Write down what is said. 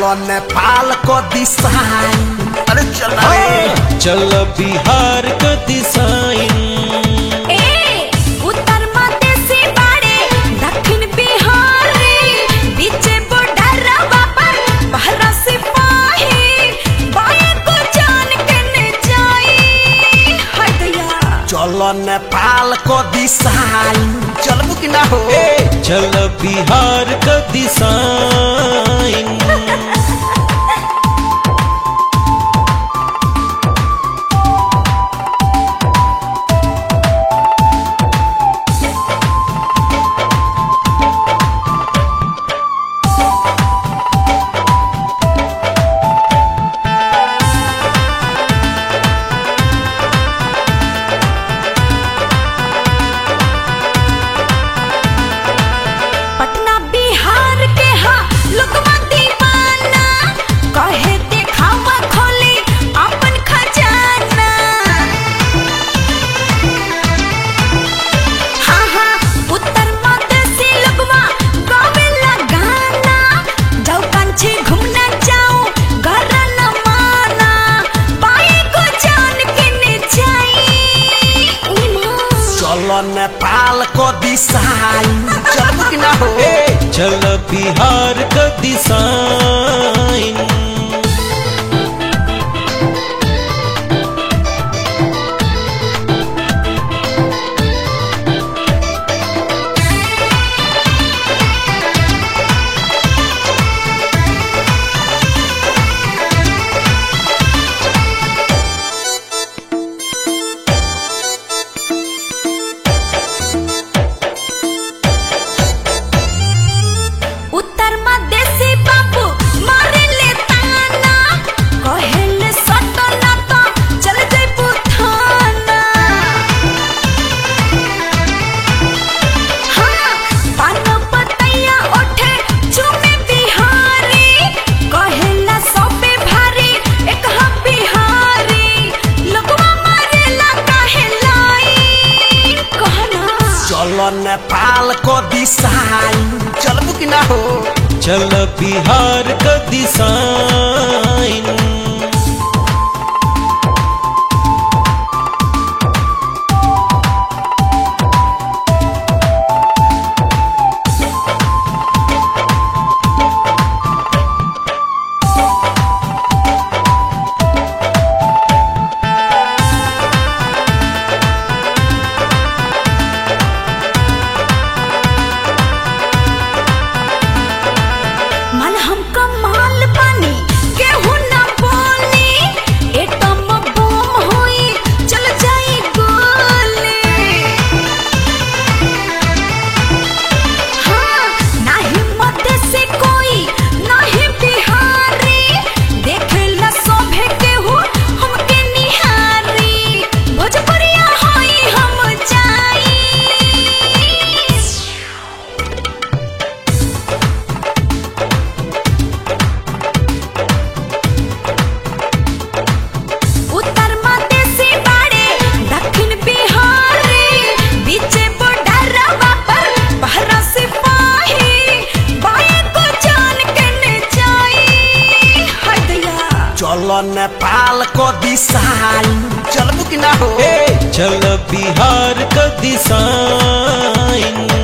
चलो नेपाल को दिशाई अरे चल रे चल बिहार क दिशाइन ए उत्तर मधेसी बाड़े दक्षिण बिहारी बीचे बॉर्डरवा पर पहरा सिपाही बाए को जान के न जाई हाय दया चलो नेपाल को दिशाई चलबू कि ना हो चल बिहार क दिशाइन पटना बिहार के हा लोगवा दीवाना कहे देखावा खोली अपन खजाना हाँ हाँ उत्तर मधेसी लोगवा गावेला गाना जाओ कंची घूमना जाओ घर न माना पाए को जान के न जाई उमा चलो नेपाल को दिशाई चलबू कि ना हो चल बिहार क दिशाइन उत्तर मधेसी बाबू मारे ले ताना कहेले सटो ना तो चल जइबू थाना हाँ पान पतैया ओठे चुमे बिहारी कहेला सबे भारी एक हम बिहारी लोगवा मारेला काहे लाई कहना चलो नेपाल को दिशाई चलबू कि ना हो चल बिहार क दिशाइन मन हमका माल पानी केहू ना बोली एटम बम होई चल जाई गोली हाँ नाही मध्य से कोई नाही बिहारी देखेला सोभे केहू हमके निहारी भोजपुरिया होई हम जाई उत्तर मधेसी बाड़े दक्षिण बिहारी बीचे बॉर्डरवा पर पहरा सिपाही बाए को जान के न जाई हाय दया चलो नेपाल को दिशाई चलबू कि ना हो चल बिहार क दिशाइन